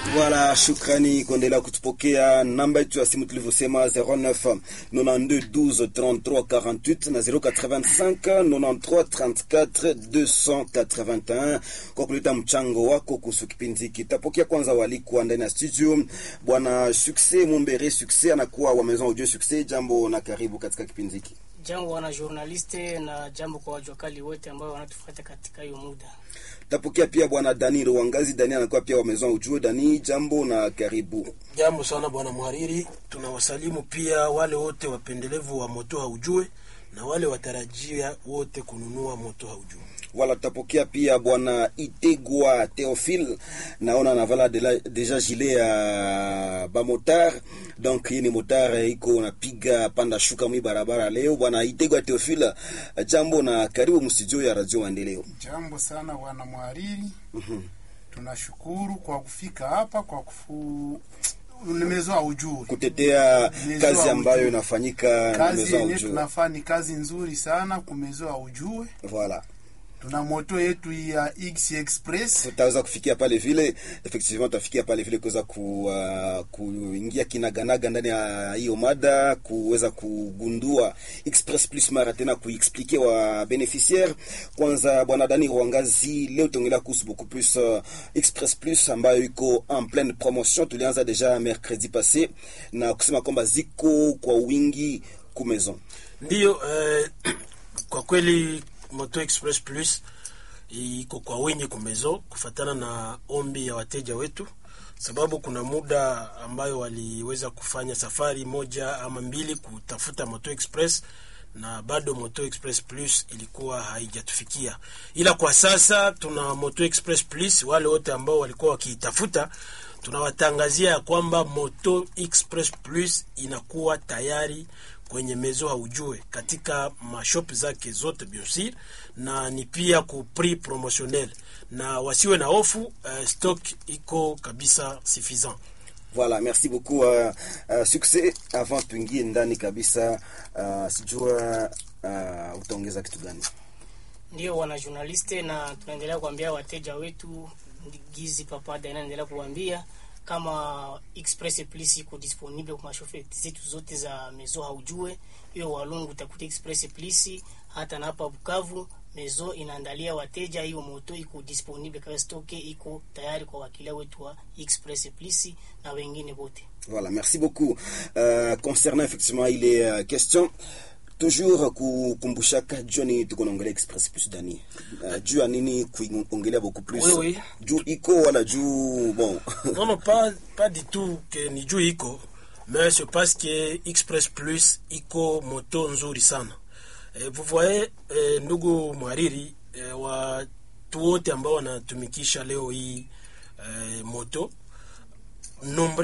Voilà, shukrani kuendelea kutupokea. Namba yetu ya simu tulivyosema 09 92 12 33 48 na 085 93 34 281 kwa kuleta mchango wako kuhusu kipindi hiki. Tapokea kwanza walikwa ndani ya studio, bwana Success Mumbere. Success anakuwa wa Maison Audio Success. Jambo na karibu katika kipindi hiki. Jambo wana journaliste na jambo kwa wajuakali wote ambao wanatufuata katika hiyo muda. Tapokea pia bwana Dani Rwangazi. Dani anakuwa pia wa Maison Audio. Dani, jambo na karibu. Jambo sana bwana mhariri, tunawasalimu pia wale wote wapendelevu wa moto haujue na wale watarajia wote kununua moto haujue. wala tutapokea pia bwana Itegwa Theophile, naona navala de deja gilet ya bamotar donc hii ni motar iko napiga panda shuka mwi barabara leo. Bwana Itegwa Theophile, jambo na karibu mstudio ya Radio Maendeleo. Jambo sana bwana mhariri. Tunashukuru kwa kufika hapa kwa kufu nimezoa ujue kutetea Nimezoa kazi ambayo ujue. inafanyika na kazi Maison yenye Audio. tunafaa ni kazi nzuri sana kumezoa ujue. Voilà. Tuna moto yetu ya X Express tutaweza kufikia pale vile effectivement tutafikia pale vile kuweza ku, uh, kuingia kinaganaga ndani ya hiyo mada kuweza kugundua express plus mara tena kuexplike wa beneficiaire kwanza bwana dani rwangazi leo tuongelea kuhusu beaucoup plus uh, express plus ambayo iko en pleine promotion tulianza deja mercredi passé na kusema kwamba ziko kwa wingi ku maison Ndiyo eh, kwa kweli Moto Express Plus iko kwa wingi kumezo kufatana na ombi ya wateja wetu, sababu kuna muda ambayo waliweza kufanya safari moja ama mbili kutafuta Moto Express na bado Moto Express Plus ilikuwa haijatufikia, ila kwa sasa tuna Moto Express Plus. Wale wote ambao walikuwa wakiitafuta, tunawatangazia ya kwamba Moto Express Plus inakuwa tayari kwenye mezo haujue katika mashop zake zote biosir, na ni pia ku prix promotionnel, na wasiwe na hofu uh, stock iko kabisa suffisant. Voilà, merci beaucoup uh, uh, succès. Avant tuingie ndani kabisa, uh, sijua uh, utaongeza kitu gani? Ndio wana journaliste, na tunaendelea kuambia wateja wetu gizi papada inaendelea kuambia kama Express Plus iko disponible kwa mashofe zetu zote za mezo haujue. Hiyo Walungu utakuta Express Plus, hata na hapa Bukavu mezo inaandalia wateja hiyo moto iko disponible kwa stoke, iko tayari kwa wakilia wetu wa Express Plus na wengine wote. Voilà, merci beaucoup. Uh, concernant effectivement ile uh, question toujours kukumbushaka juu ya nini tuko naongelea express plus dani uh, juu ya nini kuongelea beaucoup plus Oui, oui. juu iko wala juu bon non non pas, pas du tout que ni juu iko mais c'est parce que Express Plus iko moto nzuri sana e, vous voyez e, ndugu mhariri e, watu wote ambao wanatumikisha leo hii e, moto nombre